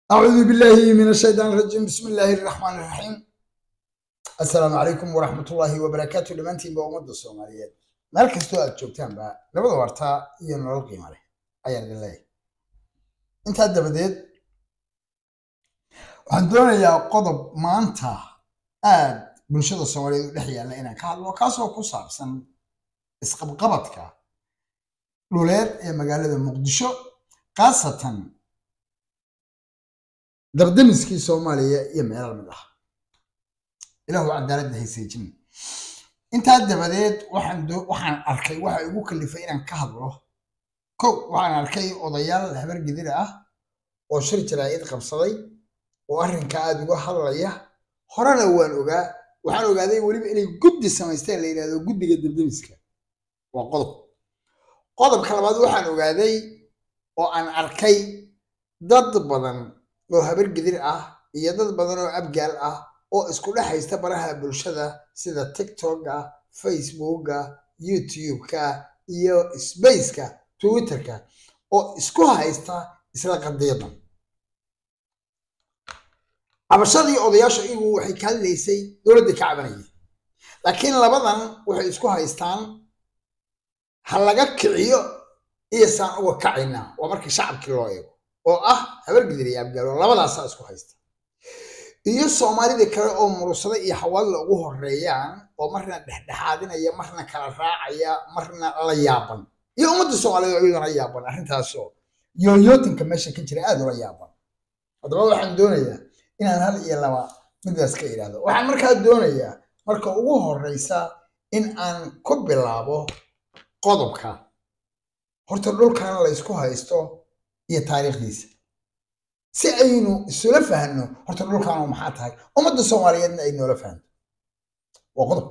أعوذ بالله من الشيطان الرجيم بسم الله الرحمن الرحيم السلام عليكم ورحمة الله وبركاته لمانتين بأمد الصوماليات meel kastoo aad joogtaan ba labada wartaa iyo nolol qiimo leh ayaan idin leeyahay intaa dabadeed waxaan doonayaa qodob maanta aad bulshada soomaaliyeed u dhex yaalla inaan ka hadlo kaasoo ku saabsan isqabqabadka dhuleed ee magaalada muqdisho khaasatan dardamiskii soomaaliya iyo meelal mid ah ilaahu cadaaladda hayseejin intaa dabadeed waxaan waxaan arkay waxa igu kalifay inaan ka hadlo kow waxaan arkay odayaal habar gidir ah oo shir jaraa'id qabsaday oo arrinka aada uga hadlaya horena waan ogaa waxaan ogaaday weliba inay guddi samaysteen la yidhahdo guddiga dardamiska waa qodob qodobka labaad waxaan ogaaday oo aan arkay dad badan oo habar gidir ah iyo dad badan oo abgaal ah oo isku dhex haysta baraha bulshada sida tiktoka facebooka youtube-ka iyo spaceka twitterka oo isku haysta isla qadiyadan cabashadii odayaasha iyagu waxay ka hadlaysay dowladda ka cabanayay laakiin labadan waxay isku haystaan ha laga kiciyo iyo saan uga kacaynaa waa markii shacabkii loo eego oo ah habargidir iyo abgaalo labadaasaa isku haysta iyo soomaalida kale oo murugsada iyo xawaadla ugu horeeyaan oo marna dhexdhexaadinaya marna kala raacaya marna la yaaban iyo ummadda soomaaliyeed oo iyaduna yaaban arrintaasoo yooyootinka meesha ka jira aada ula yaaban haddaba waxaan doonayaa inaan hal iyo laba midaas ka idhaahdo waxaan markaa doonayaa marka ugu horeysa in aan ku bilaabo qodobka horta dhulkan la ysku haysto iyo taariikhdiisa si aynu isula fahanno horta dhulkaanu maxaa tahay ummadda soomaaliyeedna ay noola fahanto waa qodob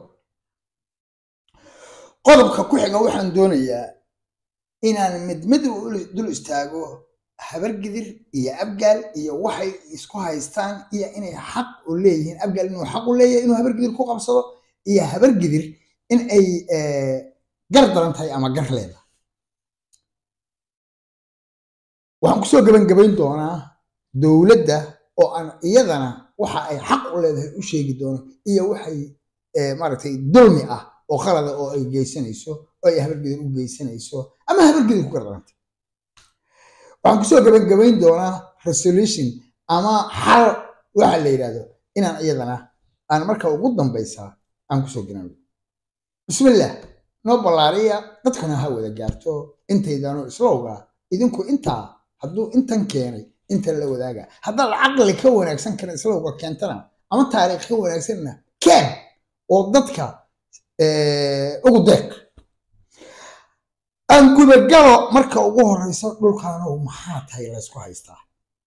qodobka ku xiga waxaan doonayaa inaan mid mid dul istaago habargidir iyo abgaal iyo waxay isku haystaan iyo inay xaq u leeyihiin abgaal inuu xaq u leeyahay inuu habargidir ku qabsado iyo habargidir in ay gar daran tahay ama gar leedahay waxaan kusoo gebangebayn doonaa dowladda oo aan iyadana waxa ay xaq u leedahay u sheegi doono iyo waxay maaragtay dulmi ah oo khalada oo ay geysanayso oo ay habargidir u geysanayso ama habargidir ku gardarantay waxaan kusoo gebangebayn doonaa resolution ama xal waxa la yidhahdo inaan iyadana aan marka ugu dambaysa aan kusoo gelan bismillah noo ballaariya dadkuna ha wada gaarto intaydaano islowga idinku intaa hadduu intan keenay inta la wadaaga haddaad caqli ka wanaagsan kara islowga keentana ama taariikh ka wanaagsanna keen oo dadka ugu deeq aan gudagalo marka ugu horeyso dhulkaanow maxaa tahay laysku haystaa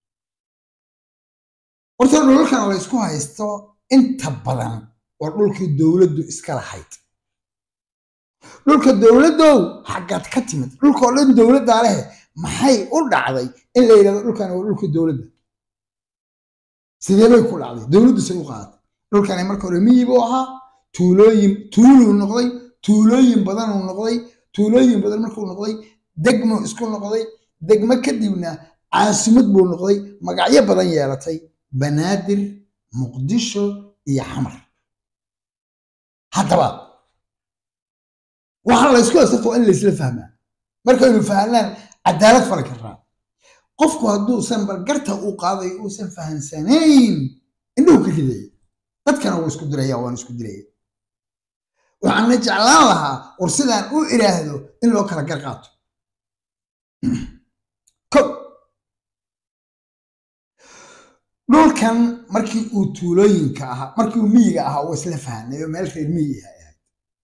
horta dhulkan laysku haysto inta badan waa dhulkii dowladdu iska lahayd dhulka dowladdow xaggaad ka timid dhulka oo dhan dowladdaa leh maxay u dhacday in la yidhahdo dhulkan waa dhulka dowladda sidee bay ku dhacday dowladdu say u qaadatay dhulkani marka hore miyi buu ahaa tuulooyin tuuluu noqday tuulooyin badanuu noqday tuulooyin badan markuu noqday degmuu isku noqday degmo kadibna caasimad buu noqday magacyo badan yeelatay banaadir muqdisho iyo xamar haddaba waxaa laysku haysata waa in laysla fahmaa markaynu fahnaan cadaalad fali karnaa qofku hadduusan bargarta uu qaadayo uusan fahansanayn indhuhu ka ridaya dadkana wuu isku diraya waan isku diraya waxaana jeclaan lahaa war sidaan u idhaahdo in loo kala gar qaato ko dhulkan markii uu tuulooyinka ahaa markii uu miyiga ahaa uu isla fahnayo meel reer miyi ahayd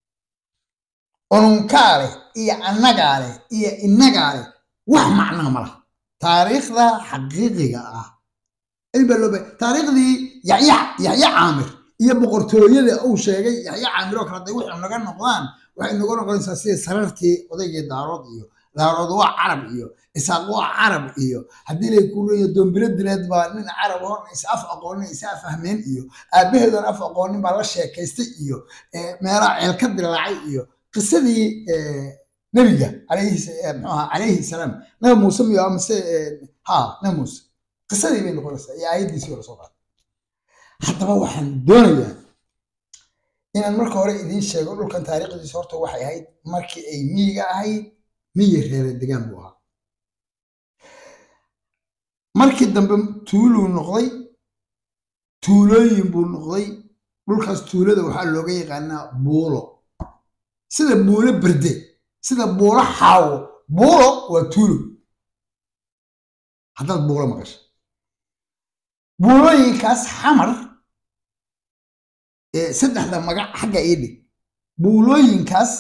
ununkaa leh iyo annagaa leh iyo innagaa leh wax macnaa ma laha taariikhda xaqiiqiga ah taariikhdii yaxya yaxya caamir iyo boqortooyada uu sheegay yaxya caamir oo kale haday wuxuu naga noqdaan waxay naga noqonaysaa sida sarartii odaygii daarood iyo daarood waa carab iyo isaaq waa carab iyo haddii lay ku leeya doombiro dileed baa nin carab horna is af aqoonin is af fahmeen iyo aabaheedan af aqoonin baa la sheekaystay iyo meelaha ceel ka dilaacay iyo qisadii nebiga calayhi salaam nabi muuse miyo amase ha nabi muuse qisadii bay noqonaysaa iyo aayaddiisii la soo qaatay haddaba waxaan doonayaa inaan marka hore idiin sheego dhulkan taariikhdiisa horta waxay ahayd markii ay miyiga ahayd miyi reere degaan buu ahaa markii dambe tuuluu noqday tuulooyin buu noqday dhulkaas tuulada waxaa looga yaqaanaa buulo sida buulo berde sida buulo xaawo buulo waa tuulo haddaad buulo maqasho buulooyinkaas xamar saddexda magac xagga ii dhig buulooyinkaas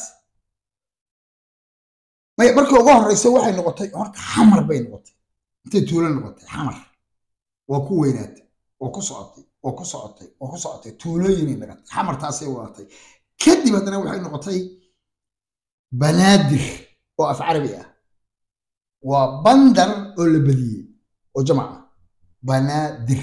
markii ugu horeysa waxay noqotay horta xamar bay noqotay intay tuulo noqotay xamar waa ku weynaatay waa ku socotay waa ku socotay waa ku socotay tuulooyinay noqotay xamartaasay wadatay kadib haddana waxay noqotay banaadir oo af carabi ah waa bandar oo la badiyey oo jamac ah banaadir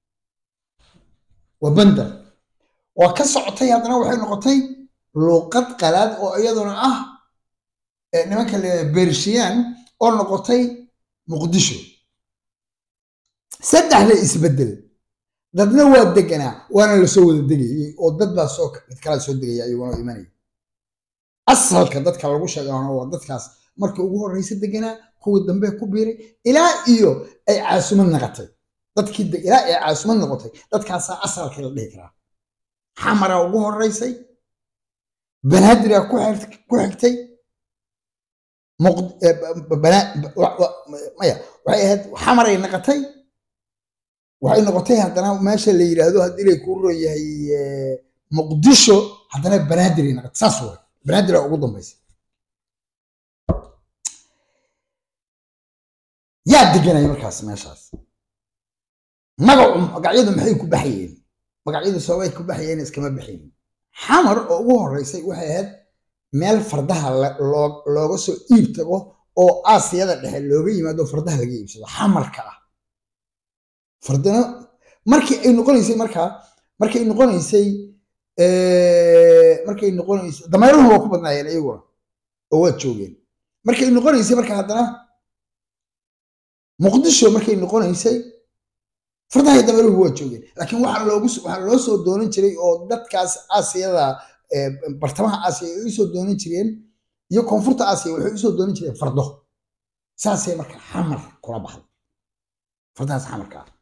waa bandar waa ka socotay haddana waxay noqotay luuqad qalaad oo iyaduna ah nimanka le bershiyan oo noqotay muqdisho saddexda isbedel dadna waa deganaa waana lasoo wada degayay oo dad baa soo kala soo degaya iyaguna imanaya asalka dadka lagu sheegana waa dadkaas markii ugu horreysa deganaa kuwii dambe ku biiray ilaa iyo ay caasumad noqotay dadkii ilaa ay caasumad noqotay dadkaasaa asalkii la dhihi karaa xamara ugu horeysay banaadira ku xigtay maya waxay ahayd xamaray noqotay waxay noqotay haddana meesha la yidhaahdo haddii lay kuu ron yahay muqdisho haddana banaadir noqotay saas way banaadir ugu dambaysa yaa deganaya markaas meeshaas magacu magacyadu maxay ku baxayeen magacyadu sababay ku baxayeen iskama baxayn xamar oo ugu horeysay waxay ahayd meel fardaha looga soo iib tago oo aasiyada dhexe looga yimaado fardaha laga iibsado xamarka ah fardana markii ay noqonaysay markaa markay noqonaysay markay noqonaysay dameeruhu waa ku badnaayeen iyaguna oo waa joogeen markay noqonaysay marka haddana muqdisho markay noqonaysay fardahay dameeruhu waa joogeen laakiin waxaa loogu waxaa loo soo doonan jiray oo dadkaas aasiyada bartamaha aasiya ay usoo doonan jireen iyo koonfurta aasiya waxay usoo doonan jireen fardo saasay marka xamar kula baxday fardahaas xamarka ah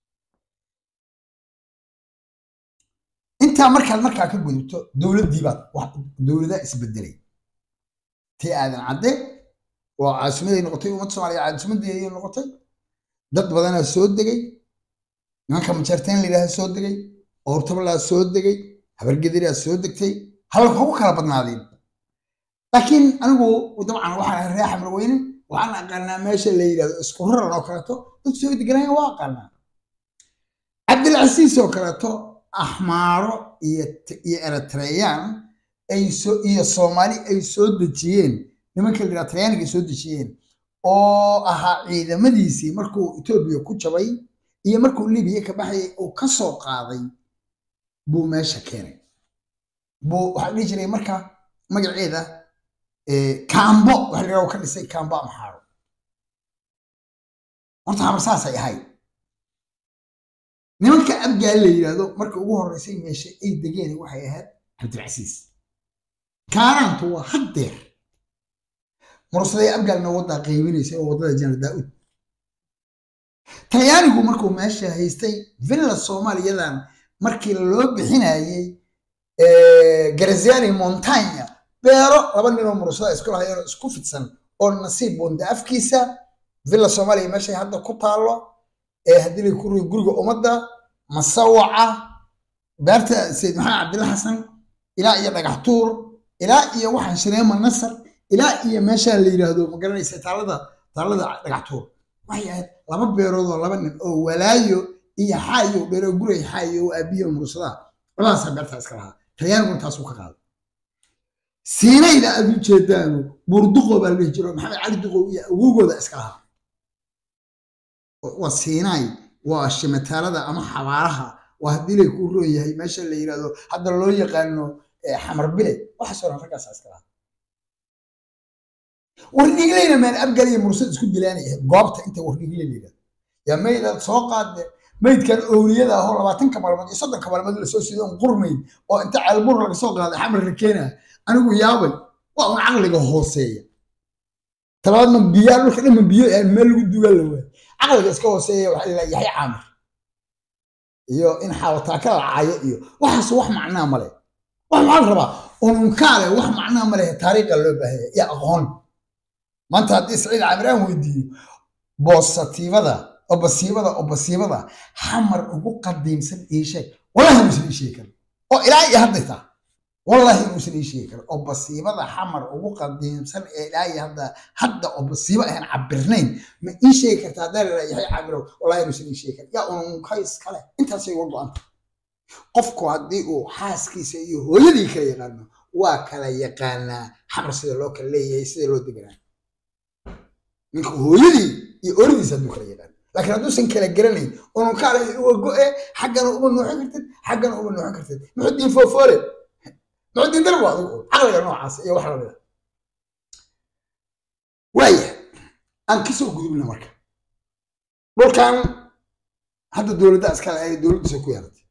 intaa markaad markaa ka gudubto dowladdii baad dowladaa isbedelay tii aadan cadde waa caasimaday noqotay ummadda soomaaliya caasimadeedii noqotay dad badanaa soo degay nimanka majarteen la yidhaaha soo degay oortabalaa soo degay habargediraa soo degtay halka ugu kala badnaadeen laakiin anigu dabcan waxaan ahay reer xamar weyne waxaan aqaanaa meesha la yidhahdo isku raran oo kaleeto dad soo deganaya waa aqaanaa cabdilcasiis oo kaleeto axmaaro iyo iyo eritreyan ay soo iyo soomaali ay soo dejiyeen nimanka la yidhahdo talyaaniga soo dejiyeen oo ahaa ciidamadiisii markuu etoobiya ku jabay iyo markuu libiya ka baxayay uu ka soo qaaday buu meesha keenay buu waxaa dhihi jiray marka magaceeda kaambo waxa la ka dhisay kaambo amxaaro horta habar saasay ahayd nimanka abgaal la yidhaahdo marka ugu horreysay meesha ay degeen waxay ahayd cabdilcasiis kaanaantu waa haddeer mursaday abgaalna waddaa qaybinaysa oo waddada janar daa'ud talyaanigu markuu meesha haystay villa soomaaliyadan markii loo bixinayey garaziani montagna beero laba ninoo mursada isku lahayeenoo isku fidsan oo nasiib bonda afkiisa villa soomaaliya meeshay hadda ku taallo ee haddii lay ku rugi guriga ummadda masawaca beerta sayid maxamed cabdilla xasan ilaa iyo dhagax tuur ilaa iyo waxaan shireema nasar ilaa iyo meesha la yidhaahdo ma garanaysa taalada taalada dhagax tuur waxay ahayd laba beerood oo laba nin oo walaayo iyo xaayo dheero guray xaayo oo aabiyo mursadaa labadaasa beerta iska lahaa talyaaniguna taasuu ka qaaday siinayda aad u jeedaanu buurduqo baa la dhihi jiro maxamed cali duqow iyo awogooda iska lahaa waa siinaay waa shimataalada ama xabaaraha waa haddii lay kuu roon yahay meesha la yidhahdo hadda loo yaqaano xamar bile waxaasoo dhan raggaasa iska lahaa wardhigleyna maan abgal iyo mursad isku dilaanaya goobta inta wardhigle la yidhahdo yaa maydaad soo qaadeen maydkan owliyada ahoo labaatanka maalmood iyo soddonka maalmood lasoo siido on qurmayn oo inta ceelbur laga soo qaaday xamar la keenaya anigu yaabay waa un caqliga hooseeya talabaad ma biyaa dhulka dhan ma biyo aan meel lagu dugaa la waay caqliga iska hooseeya waxaa la yaxya caamir iyo in xaawataaka la caayo iyo waxaas wax macnaa male wax maxaa la rabaa ununkaale wax macnaa male taariikha loo baahaya iyo aqoon maanta haddii saciid caamir aan weydiiyo boosatiibada obasiibada obasiibada xamar ugu qadiimsan ii sheeg wallahi inuusan ii sheegi karin oo ilaa iyo hadday taa wallahi inuusan ii sheegi karin obasiibada xamar ugu qadiimsan ee ilaa iyo hadda hadda obasiibo aan cabirnayn ma ii sheegi kartaa haddaan la yahay cabirow wallahi inuusan ii sheegi karin yaa ununka iskale intaasay uga go-anta qofku haddii uu xaaskiisa iyo hooyadii kala yaqaano waa kala yaqaanaa xamar sida loo kala leeyahay sida loo deganaa ninka hooyadii iyo oradiisa hadduu kala yaqaan laakiin hadduusan kala garanayn unun kaale uga go-e xaggana uma nuuxin kartid xaggana uma nuuxin kartid muxudiin foofoole muxudiin darbo adigu caqliga noocaas iyo wax lamida waaya aan kasoo gudubna marka dhulkan hadda dowladda iskale ay dowladdiisa ku yeelatay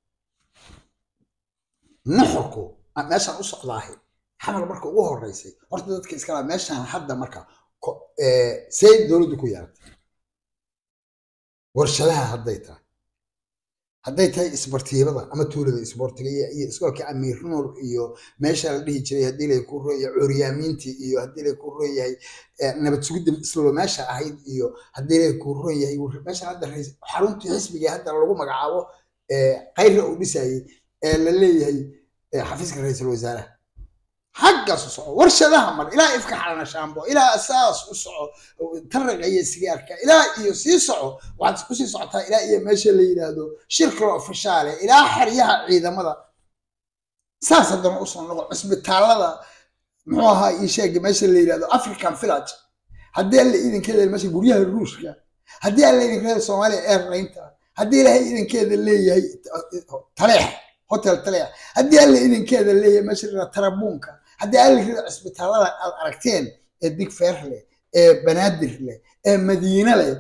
nuxurku meeshaan u socdaahay xamar marka ugu horeysay horta dadka iskala meeshaan hadda marka say dowladdu ku yeelatay warshadaha hadday tahay hadday tahay isbartiibada ama tuulada isboortiga iyo iskoolka amiir nuur iyo meesha la dhihi jiray haddii lay ku royahay curyaamiintii iyo haddii lay ku royahay nabad sugidda islo meesha ahayd iyo haddii lay ku royahay meesha hadda xaruntii xisbiga hadda lagu magacaabo kayra uu dhisayey ee la leeyahay xafiiska ra-iisul wasaaraha xaggaas u soco warshadaha mar ilaa ifka xalana shaambo ilaa saas u soco taraqa iyo sigaarka ilaa iyo sii soco waxaad kusii socotaa ilaa iyo meesha la yidhaahdo shirkalo ofishaale ilaa xeryaha ciidamada saas haddana usoo noqo cisbitaalada muxuu ahaa ii sheega meesha la yidhahdo african village haddii alla idinkeeda meesha guryaha ruushka haddii alla idinkeeda soomaaliya airlineta haddii ilaahay idinkeeda leeyahay taleex hotel taleex haddii alla idinkeeda leeyahay meesha la tarabuunka haddii alla rida cisbitaalada aad aragteen ee digfeer leh ee banaadir leh ee madiine leh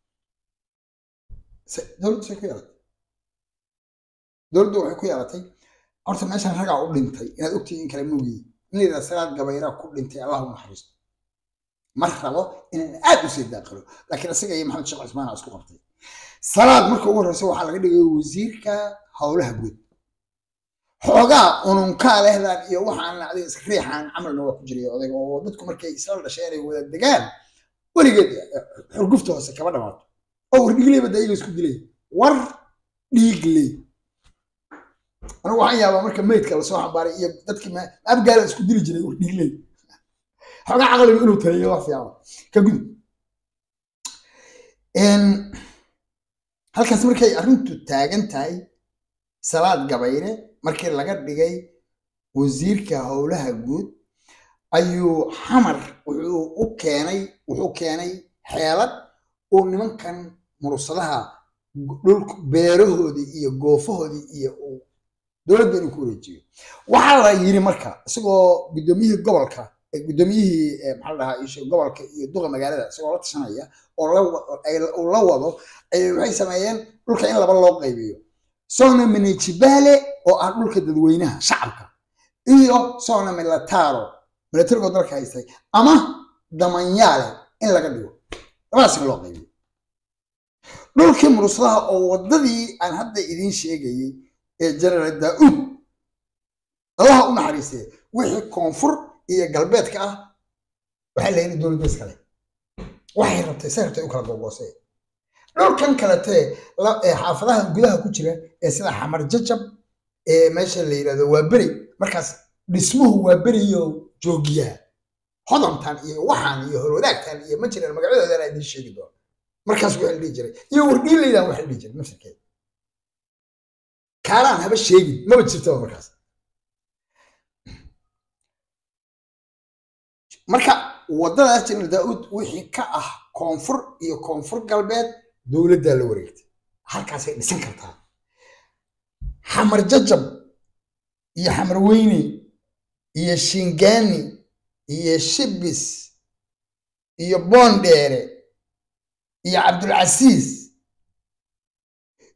dowladdu say ku yeelatay dowladdu waxay ku yeelatay horta meeshan ragaa u dhintay inaad ogtihiin kala moogiyi in la yidhahda salaad gabayraa ku dhintay allah u naxariisto ma rabo inaan aad u sii daaqilo laakiin isaga iyo maxamed sheekh cusmaan aa isku qabtay salaad marka ugu horreysa waxaa laga dhigay wasiirka howlaha guud xoogaa ununkaa lehdan iyo waxaan adiga iska riixaan camalna waa ku jiray odayga oo dadku markay isla dhasheen ay wada degaan weligeed xurgufta hoose kaba dhamaato oo war dhiigleyba da iyaga isku dilay war dhiigley anigu waxaan yaabaa marka meydka lasoo xambaaray iyo dadkii abgaala isku dili jiray war dhiigley xoogaa caqliga inuu taliyo wax fiican ka gudub halkaas markay arrintu taagan tahay salaad gabayre markii laga dhigay wasiirka howlaha guud ayuu xamar wuxuu u keenay wuxuu keenay xeelad uu nimankan murursadaha dhulk beerahoodii iyo goofahoodii iyo uu dowladda inuu ku wareejiyo waxaa la yiri marka isagoo guddoomiyihii gobolka guddoomiyihii maxaa la dhahaa isha gobolka iyo duqa magaalada isagoo la tashanaya oo uu la wado waxay sameeyeen dhulka in laba loo qaybiyo sona minijibale oo ah dhulka dadweynaha shacabka iyo sona milataro milatarigoo dalka haystay ama damanyaale in laga dhigo labadaas in loo qaybiyo dhulkii murusladaha oo waddadii aan hadda idiin sheegayey ee generaal daa'uud allaha u naxariistee wixii koonfur iyo galbeedka ah waxay leeyihin dowladda iskale waxay rabtay say rabtay u kala googoosee dhulkan kaletee xaafadaha gudaha ku jira ee sida xamar jajab ee meesha la yidhahdo waa beri markaas dhismuhu waa beriyo joogiyaha hodantan iyo waxaan iyo horwadaagtan iyo ma jiraan magacyadoodan idiin sheegi doono markaas waxa la dhihi jiray iyo wardhiilaydan waxa la dhihi jiray nafsirkeeda kaalaan haba sheegin maba jirtaba markaas marka waddadaas jenal daa'uud wixii ka ah koonfur iyo koonfur galbeed dowladdaa la wareegtay halkaasay dhisan kartaa xamar jajab iyo xamar weyne iyo shingaani iyo shibis iyo boondheere iyo cabdulcasiis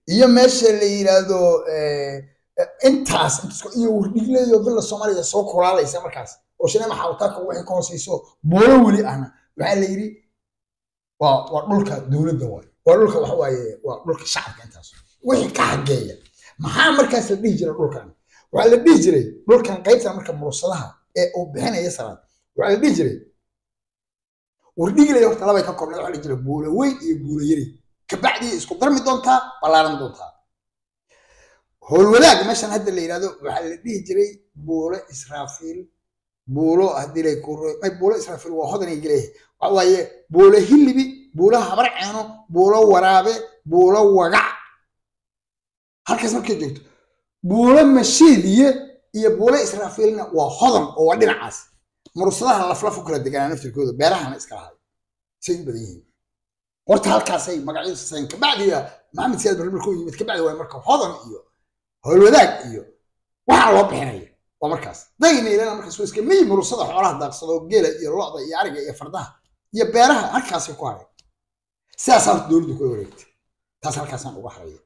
iyo meesha la yidhaahdo intaas iyo wardhigleeyo villa soomaaliya soo kulaalaysa markaas oo shinema xawtaaka waxay ka hooseyso boolo weli ahna waxaa la yidhi waa waa dhulka dowladda waay waa dhulka waxa waaye waa dhulka shacabka intaas wixii ka xageeya maxaa markaas la dhihi jiray dhulkan waxaa la dhihi jiray dhulkan qaybta marka murursadaha ee uu bixinaya salaad waxaa la dhihi jiray wardhigleeyo horta labay ka koobnayd waxaa la jira buulo weyn iyo buulo yari kabacdii isku darmi doontaa ballaaran doontaa howlwadaag meeshan hadda la yidhahdo waxaa la dhihi jiray buulo israafiil buulo haddii lay ku buulo israafiil waa hodan ay geleeyahay waxa waaye buulo hilibi buulo habar ceeno buulo waraabe buulo wagac halkaas markay joogto buulo mashiidiye iyo buulo israafiilna waa hodan oo waa dhinacaas murursadaha laflaf u kala deganaa naftirkooda beerahana iska lahay say u badan yihiin horta halkaasay magacyadu sasayn kabacdiga maxamed siyaad barre markuu yimid kabacdi waa marka hodan iyo howlwadaag iyo waxaa loo bixinaya waa markaas daynaylana markaas waa iska miyi murursada xoolaha daaqsado geela iyo lo'da iyo ariga iyo fardaha iyo beeraha halkaasay ku haray sidaasaa horta dowladdu kula wareegtay taas halkaasaan uga haraya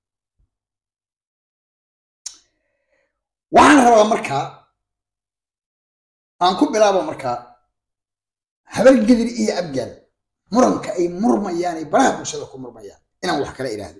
waxaan rabaa markaa aan ku bilaabo markaa habargedir iyo abgaal muranka ay murmayaan ay baraha bulshada ku murmayaan inaan wax kala idhaahdo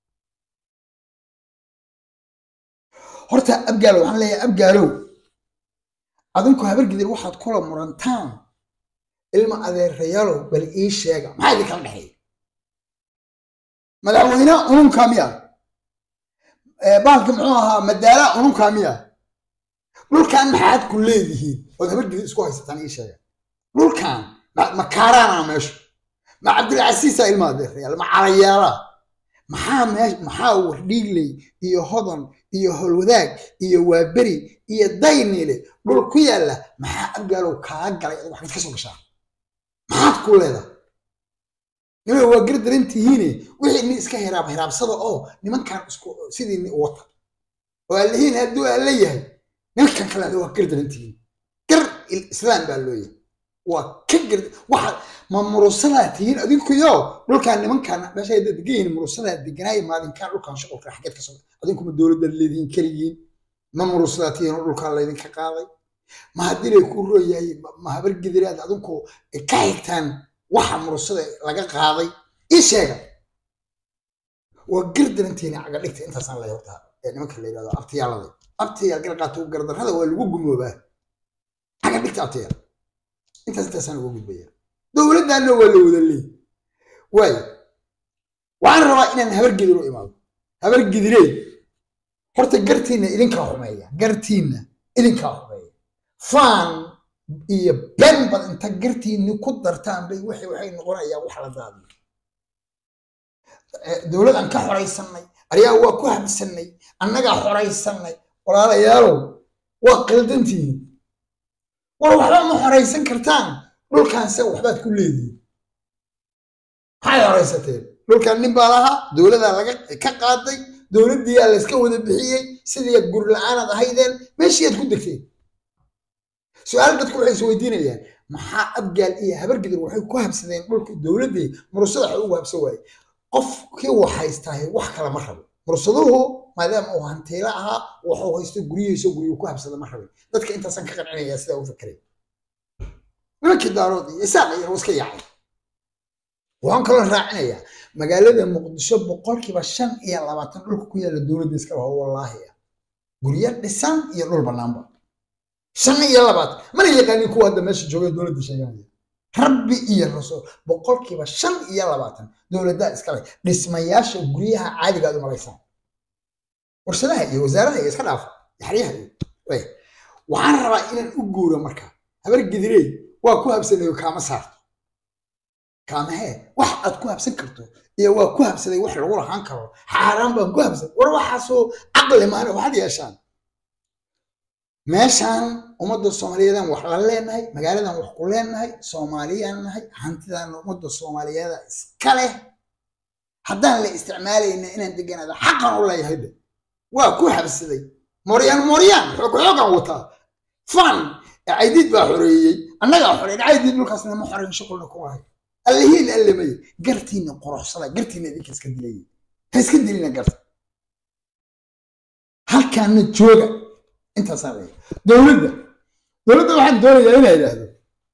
horta abgaalo waxaan leeyahay abgaalow adinku habargedir waxaad kula murantaan ilma adeerayaalow bal ii sheega maxaa idin kala dhexeeya madaxweyne ununkaa miya baalki muxuu ahaa madaala ununkaa miya dhulkan maxaad ku leedihiin ood habargedir isku haysataan ii sheega dhulkan ma kaaraana meeshu ma cabdilcasiisa ilma adeerayaal ma calayaala maxaa meesh maxaa wardhiigley iyo hodan iyo holwadaag iyo waaberi iyo dayniile dhul ku yaalla maxaa abgaalow kaa galay ad waxaad ka soo gashaa maxaad ku leedahay nima waa gardaran tihiine wixii nin iska hiraab hiraabsada oo nimankan isku sidii nin wata oo allihiin hadduu alla yahay nimankan kale waa gardaran tihiin gar islaam baa loo yahay waa ka gard waxa ma murusadaa tihiin adinkuyo dhulkaan nimankaan meesha hadda degan yihiin murusadaa deganaayo maalinkaan dhulkaan shuqulka xageed ka soo adinkuma dowladda leediin keligiin ma murusadaa tihiin oo dhulkaan laydinka qaaday ma haddii lay ku rooyahay ma habargidiraad adinku ka xigtaan waxa murusada laga qaaday ii sheega waa gardarantiina caga dhigta intaasaan lay horta nimanka la yidhahdo abtiyaalada abtiyaal garqaato gardarrada waa lagu gumoobaa caga dhigta abtiyaal intaas intaasaan uga gudbaya dowladdaanna waa la wada leey waayo waxaan rabaa inaan habargedir u imaado habargedirey horta gartiinna idinkaa xumeeya gartiinna idinkaa xumeeya faan iyo ben bad inta gartiinni ku dartaan bay waxay waxay noqonayaan wax la daadiyo dowladaan ka xoraysannay aryaa waa ku habsannay annagaa xoraysannay walaalayaalow waa qaldantihiin war waxba ma xoraysan kartaan dhulkaanse waxbaad ku leedihiin maxay horaysateen dhulkan nin baa lahaa dowladaa laga ka qaaday dowladdiiyaa layska wada bixiyey sidii guri la-aanaad ahaydeen meeshiiaad ku degteen su-aal dadku waxay isweydiinayaan maxaa abgaal iyo habargidir waxay ku habsadeen dhulka dowladdii murusada waxa ugu habsan waaye qofkii wax haystaahe wax kale ma rabo murusaduhu maadaama uu hantiilo ahaa waxuu haysto guryihiiso guryu ku habsada ma rabin dadka intaasaan ka qancinaya sidaa u fakeray nimankii daarood iyo isaaq iyo iska yaacay waxaan kaloo raacinayaa magaalada muqdisho boqolkiiba shan iyo labaatan dhulka ku yaalla dowladda iska laho wallaahi ah guryo dhisan iyo dhul bannaanba shan iyo labaatan mana yaqaanin kuwa hadda meesha jooga dowladda sheeganaya rabbi iyo rasuul boqolkiiba shan iyo labaatan dowladdaa iskale dhismayaasha guryaha caadiga aad u malaysaan warshadaha iyo wasaaraha iyo iska dhaafa yaxriyaha iyo waxaan rabaa inaan u guuro marka habar gidirey waa ku habsanayo kaama saarto kaamahee wax aad ku habsan karto iyo waa ku habsaday wax lagu lahaan karo xaaraan baan ku habsan war waxaasoo caqli maana waxaad yeeshaan meeshaan ummadda soomaaliyeedaan wax la leenahay magaaladan wax ku leenahay soomaaliyaan nahay hantidan ummadda soomaaliyeeda iska leh haddaan la isticmaalayna inaan deganaada xaqan u leeyahay de waa ku habsaday moryaan moryaan xoog xoogan wataa fan caydiid baa xoreeyey annagaa xoreyn caydiid dhulkaasna ma xoreyn shuqulna ku lahay allihiin allamay gartiinna quruxsada gartiinna idinka iska dilayay ha iska dilina garta halkaana jooga intaasaa leeya dowladda dowladda waxaan doonayaa inaa idhaahdo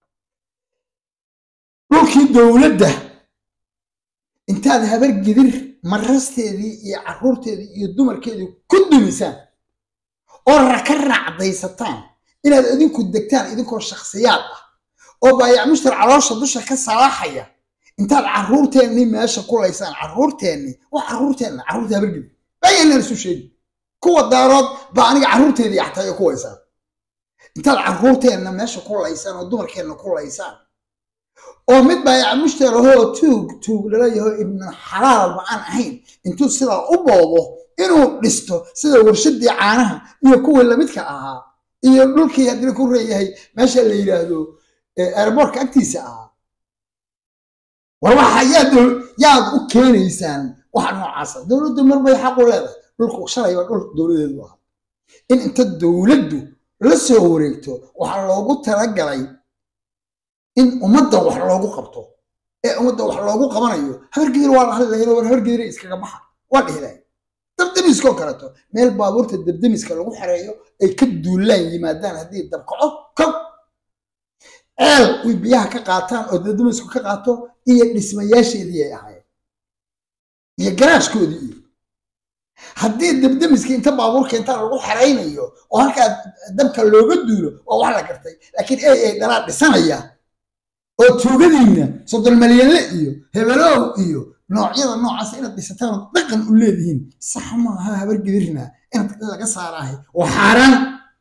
dhulkii dowladda intaad habar gidir marasteedii iyo carruurteedii iyo dumarkeedii ku dumisaan oo raka raacdaysataan inaad idinku degtaan idinkoo shakhsiyaad ah oo baayac mushtar caloosha dusha ka salaaxaya intaad carruurteennii meesha kulaysaan carruurteennii waa carruurteenna carruurta habar gidir bayanaan isu sheegi kuwa daarood baa aniga carruurteedii axtaayo kuwaysaan intaad carruurteenna meesha kulaysaan oo dumarkeenna kulaysaan oo mid baayaca mushtarahoo tuug tuug lalayaho ibnu xalaalba aan ahayn intuu sidaa u boobo inuu dhisto sida warshadii caanaha iyo kuwii lamidka ahaa iyo dhulkii haddii ku reeyahay meesha la yidhaahdo airbortka agtiisa ahaa war waxa yaad yaad u keenaysaan waxa noocaasa dowladdu mar bay xaqu leedahay dhulku shalay baa dhul dowladeedu ahaa in inta dowladdu la soo wareegto waxaa loogu talagalay in ummadda wax loogu qabto ee ummadda wax loogu qabanayo habargedir waa la hadli lahayd war habargedir iskaga baxa waa dhihi lahayd dabdemiskoo kaleeto meel baabuurta dabdemiska lagu xereeyo ay ka duulaan yimaadaan haddii dabkaco kow ceel uy biyaha ka qaataan oo dabdemisku ka qaato iyo dhismayaasheedii ay ahaayeen iyo garaashkoodii iyo haddii dabdemiskii inta baabuurka inta lagu xeraynayo oo halkaa dabka looga duulo waa wax la gartay laakiin ey ay dhalaa dhisanaya oo tuugadiinna soddon malyanle iyo hebelow iyo noocyada noocaas inaad dhisataan dhaqan u leedihiin sax maaha habargedirna inaad laga saaraahay oo xaaraan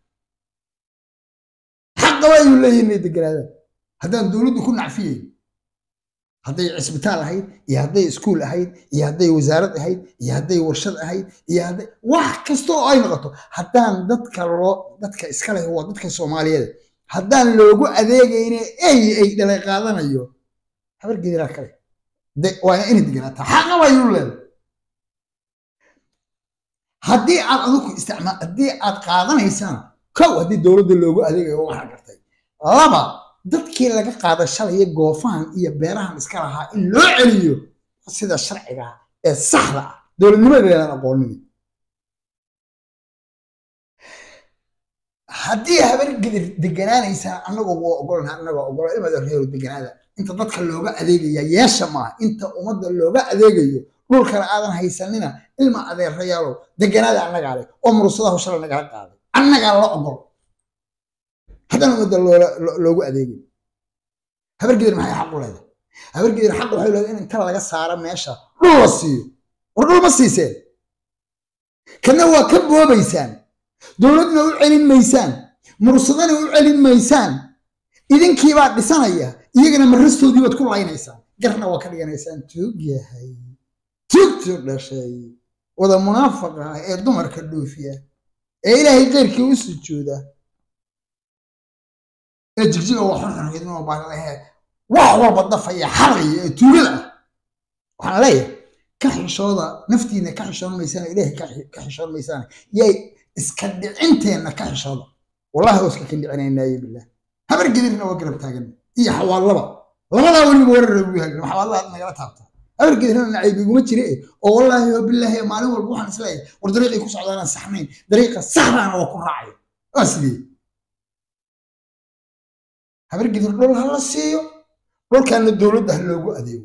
xaqa waayuu leeyihin inay deganaadaan haddaan dowladdu ku nacfiyeyn hadday cisbitaal ahayd iyo hadday iskuul ahayd iyo hadday wasaarad ahayd iyo hadday warshad ahayd iyo hadday wax kasta oo ay noqoto haddaan dadka loo dadka iska leh waa dadka soomaaliyeed haddaan loogu adeegayne ey ay dhalay qaadanayo habargediraa kale waana inay deganaataa xaqa waayuu leedahay haddii aad adigu isticmaal haddii aad qaadanaysaan kow haddii dowladda loogu adeegayo waxaa gartay laba dadkii laga qaada shalaya goofahan iyo beerahan iska lahaa in loo celiyo sida sharciga ee saxda ah dowladnimadeedaan aqoonin haddii habargedir deganaanaysaan annagoo waa ogolna annagoo ogolo ilmada reero deganaada inta dadka looga adeegaya yeesha maaha inta ummadda looga adeegayo dhulkana aadan haysanina ilma adeerayaalow deganaada annagaa leh oo murursadaha shala nagala qaaday annagaa la ogol haddana ummadda loogu adeegay habargedir maxay xaq u leedahay habargedir xaq waxay leedahay in inta laga saaro meesha dhul la siiyo war dhul ma siiseen kana waa ka boobaysaan dowladna u celin maysaan mursadana u celin maysaan idinkiibaa dhisanaya iyagana marastoodii baad ku laynaysaan garna waa ka dhiganaysaan tuug yahay tuugtu dhashay wada munaafaqa ah ee dumarka dhoofiya ee ilaahay keyrkii u sujuuda ee jigjiga waa xorxorkeednoo baalahe wax walba dafaya xaraya ee tuugada ah waxaan leeyahay ka xishooda naftiina ka xishoon maysaan ilaahay ka xishoon maysaan yay iska dhicinteenna ka xishooda wallahi waa iska kindhicinaynaye bilah habar gedirna waa garab taagan iyo xawaalaba labadaa weliba warar lagu yahay xawaalaha nagala taabta habar gedirna nacayb iguma jire oo wallaahi oo bilaahi maalin walba waxaan isleeyahay war dariiqay ku socdaanaan saxnayn dariiqa saxdaana waa ku raacaya waa sidee habar gedir dhul ha la siiyo dhulkaana dowladda ha loogu adeego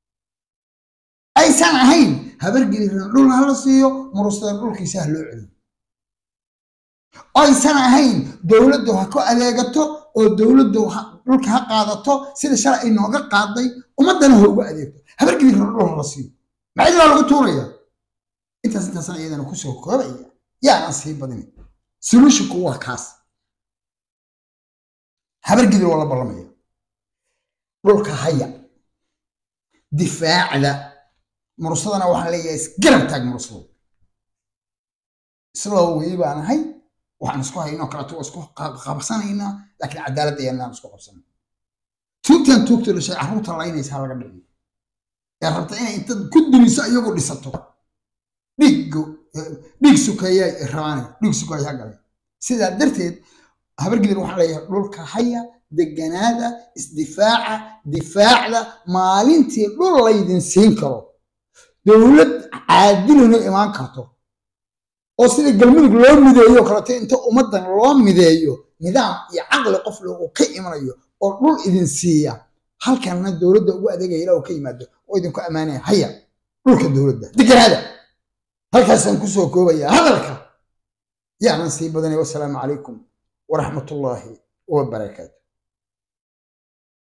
aysan ahayn habar gedirna dhul ha la siiyo murustada dhulkiisa ha loo celiyo aysan ahayn dowladdu ha ku adeegato oo dowladdu dhulka ha qaadato sida shalay ay nooga qaaday ummaddana ha ugu adeegto habargedirna dhul la siiyo maxaa lagu tuuraya intaas intaasna iyadana kusoo koobaya yaanan sii badin solutionku waa kaas habargedir waa la ballamaya dhulka haya difaacda murusadana waxaan leeyahay isgarab taag murusado isloo weyi baan ahay waxaan isku haynoo kaleeto waa isku qabsanaynaa laakiin cadaaladda ayaanaan isku qabsanay tuugtan tuugta dhashay carruurta laynaysa laga dhiciyo ee rabta inay inta ku dumiso iyagu dhisato dhiiggo dhiig sukeeya rabaane dhiig sukeeya ha galay sidaa darteed habargedir waxaan leeyahay dhulka haya deganaada isdifaaca difaacda maalintii dhul laydin siin karo dowlad caadiluna imaan karto oo sida galmudug loo mideeyo kaleto inta ummaddan loo mideeyo nidaam iyo caqli qof loogu ka imanayo oo dhul idin siiya halkanna dowladda ugu adeegaya ilaa uu ka yimaado oo idinku ammaanaya haya dhulka dowladda deganaada halkaasaan kusoo koobaya hadalka yaanan sii badanay wasalaamu calaykum waraxmatullaahi wabarakaatu